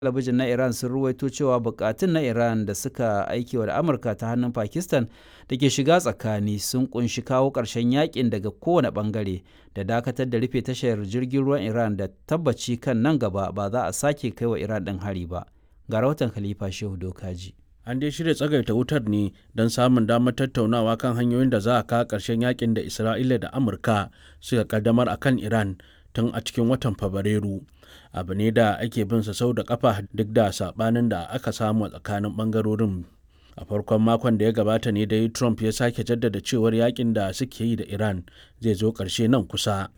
talabijin na Iran sun ruwaito cewa bukatun na Iran da suka aikewa da Amurka ta hannun Pakistan da ke shiga tsakani sun kunshi kawo ƙarshen yakin daga kowane ɓangare da dakatar da rufe tashar jirgin ruwan Iran da tabbaci kan nan gaba ba za a sake kai wa Iran ɗin hari ba. Ga rahoton Khalifa Shehu Dokaji. An dai shirya tsagaita wutar ne don samun damar tattaunawa kan hanyoyin da za a kawo ƙarshen yakin da Isra'ila da Amurka suka kaddamar a kan Iran tun a cikin watan Fabrairu. Abu ne da ake bin sa sau da kafa duk da sabanin da aka samu a tsakanin bangarorin. A farkon makon da ya gabata ne dai Trump ya sake jaddada cewar yakin da suke yi da Iran zai zo ƙarshe nan kusa.